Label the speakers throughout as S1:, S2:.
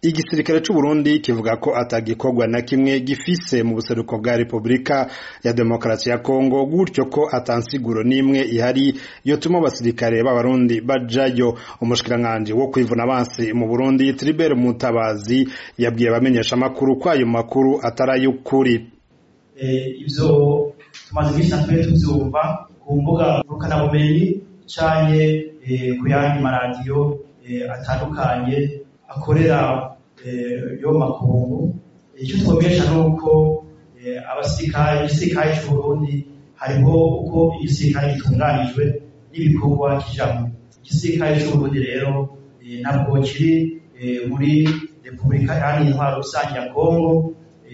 S1: igisirikare c'u Burundi kivuga ko atagikorwa na kimwe gifise mu buseruko bwa Repubulika ya Demokarasi ya Kongo gutyo ko atansiguro n'imwe ihari yotuma abasirikare b'abarundi bajayo umushikiranganji wo kwivuna abansi mu Burundi Tribert Mutabazi yabwiye abamenyesha amakuru ko ayo makuru atarayukuri
S2: ivyo tumaze iminsi natwe tuvyumva ku mbuga ngurukanabumenyi canke ku yandi maradiyo atandukanye akorera yo makungu icyo twabwesha ni uko abasirikare igisirikare c'uburundi hariho uko igisirikare gitunganijwe n'ibikorwa kijamwo igisirikare c'uburundi rero ntabwo kiri muri repubulika iharanira intwaro rusange ya kongo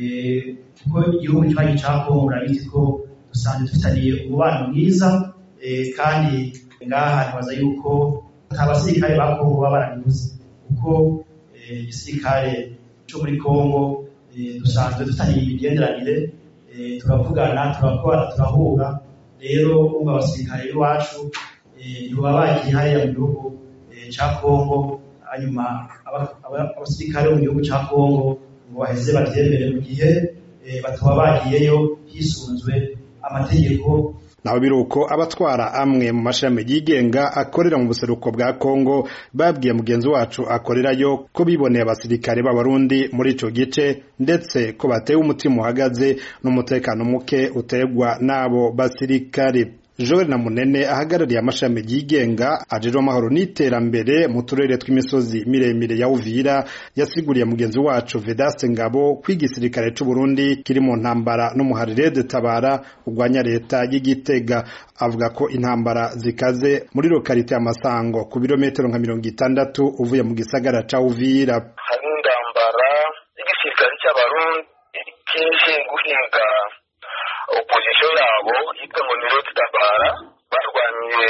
S2: kuko igihugu kibanyi ca kongo murabizi ko dusanzwe dufitaniye umubano mwiza kandi ngaha ntibaza yuko nta basirikare ba kongo baba barabibuze kuko igisirikare cyo muri kongo dusanzwe dufitaniye imigenderanire turavugana turakora turahura rero umva abasirikare b'iwacu ntibaba bagiye hariya mu gihugu ca kongo hanyuma abasirikare bo mu gihugu ca kongo ngo baheze bavyemere mu gihe bataba bagiyeyo hisunzwe amategeko
S1: naho biruko abatwara amwe mu mashami yigenga akorera mu buseruko bwa Kongo babwiye mugenzi wacu akorerayo ko biboneye abasirikare b'abarundi muri ico gice ndetse ko batewe umutima uhagaze n'umutekano muke utegwa n'abo basirikare Joel na Munene ahagarariye amashami yigenga ajejwe amahoro n'iterambere mu turere tw'imisozi miremire ya Uvira yasiguriye mugenzi wacu Vedaste Ngabo ko igisirikare c'u Burundi kiri mu ntambara n'umuharire de tabara urwanya leta y'Igitega avuga ko intambara zikaze muri lokalite y'Amasango ku birometero nka mirongo itandatu uvuye mu gisagara ca Uvira
S3: hari intambara y'igisirikare c'abarundi kije guhinga opozisiyo yabo yitwa ngo ni roti tabara barwaniye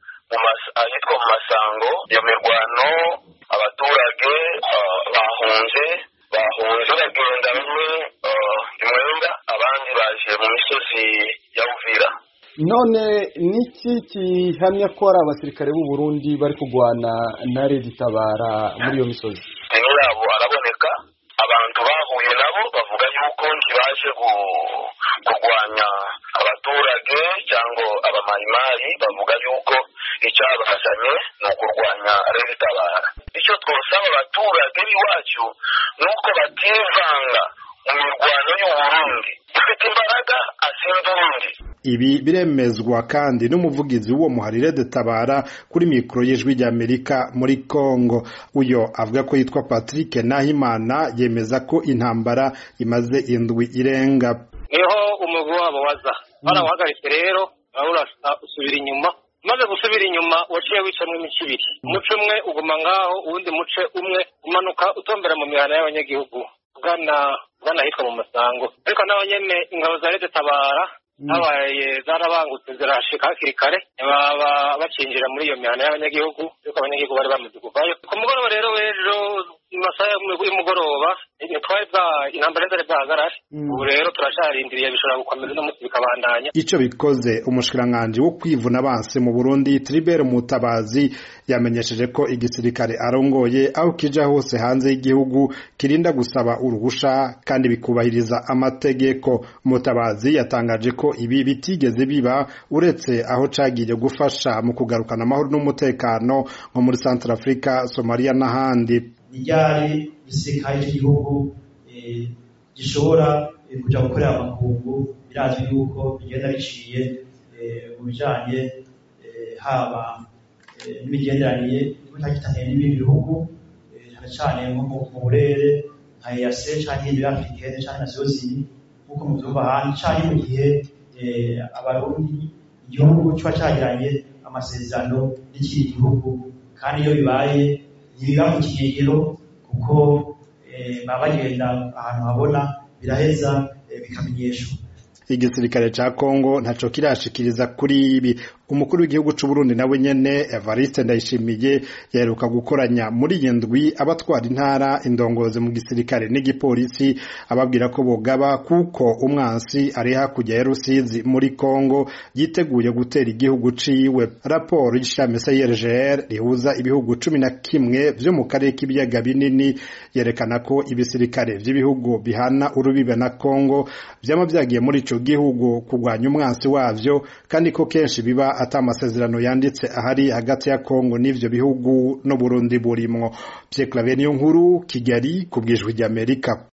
S3: ahitwa mu masango iyo mirwano abaturage bahunze bahunze bagenda bamwe imwenda abandi baje mu misozi ya uvira
S4: none niki gihamya ko ari abasirikare b'u Burundi bari kurwana na redi tabara muri iyo misozi
S3: deni yabo araboneka abantu bahuye nabo bavuga yuko ntibaje kurwanya abaturage cyangwa abamayimayi bavuga yuko icyabazanye ni ukurwanya tabara icyo twosaba abaturage b'iwacu ni uko bativanga mu mirwano y'uburundi ufite imbaraga asinda urundi
S1: ibi biremezwa kandi n'umuvugizi w'uwo muharire de tabara kuri mikoro y'ijwi ry'amerika muri congo uyo avuga ko yitwa patrick nahimana yemeza ko intambara imaze indwi irenga
S5: niho umugwi wabo waza barawuhagaritse rero usubira inyuma umaze gusubira inyuma waciye wicamwo imice ibiri umuce umwe uguma ngaho uwundi muce umwe umanuka utombera mu mihana y'abanyagihugu ugana ugana ahitwa mu masango ariko naho nyene ingabo za leta tabara habaye zarabangutse zirashika hakiri kare baba bacinjira muri iyo mihana y'abanyagihugu yuko abanyagihugu bari bamaze kuvayo ku mugoroba rero w'ejo mu masaha y'umugoroba twari bwa intambara zari bwahagarare ubu rero turacarindiriye bishobora gukomeza no munsi bikabandanya
S1: ico bikoze umushikiranganji wo kwivuna abansi mu Burundi Tribert Mutabazi yamenyesheje ko igisirikare arongoye aho kija hose hanze y'igihugu kirinda gusaba uruhusha kandi bikubahiriza amategeko Mutabazi yatangaje ko ibi bitigeze biba uretse aho cagiye gufasha mu kugarukana amahoro n'umutekano nko muri Central Africa Somalia n'ahandi
S2: ryari igisirikare cy'igihugu gishobora kuja gukorera amakungu birazwi yuko bigenda biciye mu bijanye haba n'imigenderanire bitagitaniye n'ibindi bihugu cyane cyane nko mu burere nka EAC canke ibiri africaine canke nasiyo zini nk'uko muvyumva ahandi canke mu gihe abarundi igihugu kiba cagiranye amasezerano n'ikindi gihugu kandi iyo bibaye ntibiba mu kinyegero kuko baba bagenda ahantu habona biraheza bikamenyeshwa
S1: igisirikare ca Kongo ntaco kirashikiriza kuri ibi umukuru w'igihugu c'u Burundi nawe nyene Evariste Ndayishimiye yaheruka gukoranya muri iyi ndwi abatwara intara indongozi mu gisirikare n'igipolisi ababwira ko bogaba kuko umwansi ari hakurya ya Rusizi muri Kongo yiteguye gutera igihugu ciwe raporo y'ishami CIRGL rihuza ibihugu cumi na kimwe vyo mu karere k'ibiyaga binini yerekana ko ibisirikare vy'ibihugu bihana urubibe na Kongo vyama vyagiye muri ico gihugu kurwanya umwansi wavyo kandi ko kenshi biba ata amasezerano yanditse ahari hagati ya Kongo n'ivyo bihugu no Burundi burimwo Pierre Claver niyo nkuru Kigali ku bwijwi ry'Amerika